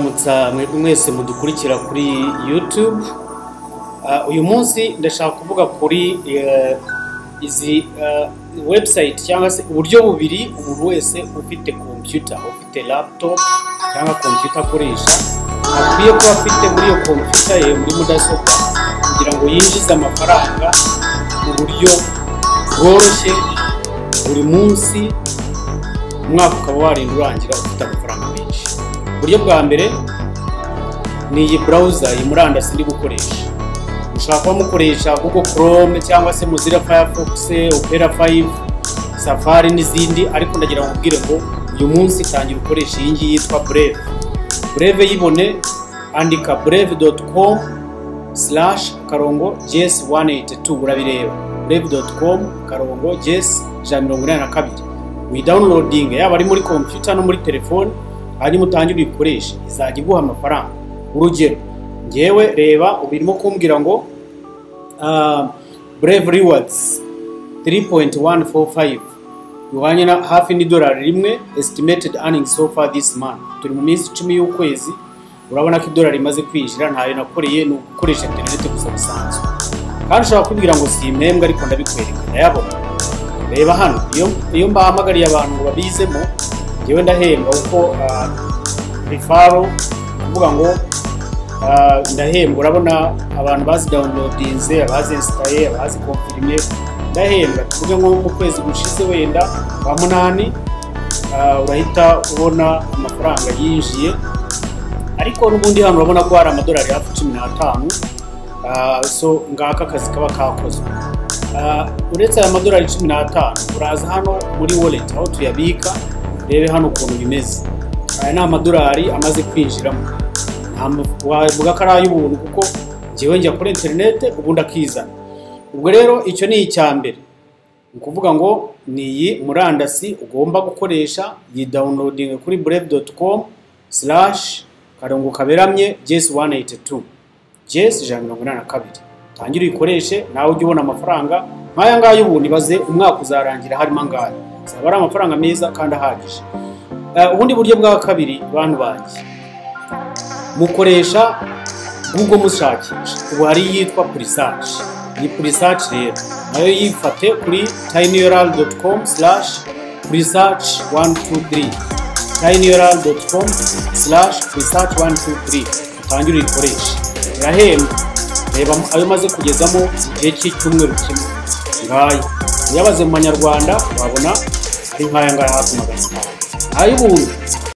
kwibutsa mwese mudukurikira kuri yutube uyu munsi ndashaka kuvuga kuri izi website cyangwa se uburyo bubiri umuntu wese ufite kompiyuta ufite laptop cyangwa kompiyuta akoresha akwiye kuba afite muri iyo kompiyuta ye muri mudasobwa kugira ngo yinjize amafaranga mu buryo bworoshye buri munsi umwaka ukaba warinda urangira ufite amafaranga menshi uburyo bwa mbere ni iyi burawuza iyi murandasi ndi gukoresha ushobora kuba mukoresha google chrome cyangwa se muzira firefox opera 5 safari n'izindi ariko ndagira ngo ubwire ngo uyu munsi tangira ukoresha iyi ngiyi yitwa breve breve yibone andika breve.com slash karongo jes 182 urabireba breve.com karongo jes ijana mirongo inani na kabiri uyidawunilodinga yaba ari muri kompiyuta no muri telefone hanyuma utangire uyikoreshe izajya iguha amafaranga urugero ngewe reba ubu irimo kumbwira ngo brave rewards 3.145 bihwanye na hafi n'idolari rimwe estimated earnings so far this month turi mu minsi icumi y'ukwezi urabona ko idolari imaze kwinjira ntayo nakoreye ni ugukoresha interineti gusa bisanzwe kandi ushobora kubwira ngo si impembwe ariko ndabikwereka ndayabona reba hano iyo mbahamagariye abantu ngo babizemo ngewe ndahemba kuko rifaro kuvuga ngo ndahembwa urabona abantu bazi dawunilodinze abazi insitaye abazi komfirime ndahembwa tuvuge nko mu kwezi gushize wenda kwa munani urahita ubona amafaranga yinjiye ariko n'ubundi hano urabona ko hari amadolari hafi cumi n'atanu so ngaka akazi kaba kakozwe uretse aya madolari cumi n'atanu uraza hano muri wallet aho tuyabika urebe hano ukuntu bimeze aya ni amadolari amaze kwinjiramo wavuga ko ari ay'ubuntu kuko ngewe njya kuri interinete ubundi akizana ubwo rero icyo ni icya mbere ni ukuvuga ngo ni iyi murandasi ugomba gukoresha iyi dawunilodingi kuri bureve doti komu sirashi karongo kaberamye jesi wani eyiti tu jesi ijana mirongo inani na kabiri tangire uyikoreshe nawe ujye ubona amafaranga nk'aya ngaya ubu nibaze umwaka uzarangira harimo angaya zaba ari amafaranga meza kandi ahagije ubundi buryo bwa kabiri bantu banjye mukoresha google mushakisha ubu hari iyitwa purisaci iyi purisaci rero nayo yifate kuri tayiniyora doti komu sirashi purisaci wani tu tiri tayiniyora doti komu sirashi purisaci wani tu tiri utangire uyikoreshe irahembwa reba ayo umaze kugezamo igihe cy'icyumweru kimwe ngayo uyabaze mu manyarwanda wabona ari nk'aya ngaya hafi magana atanu ay'ubuntu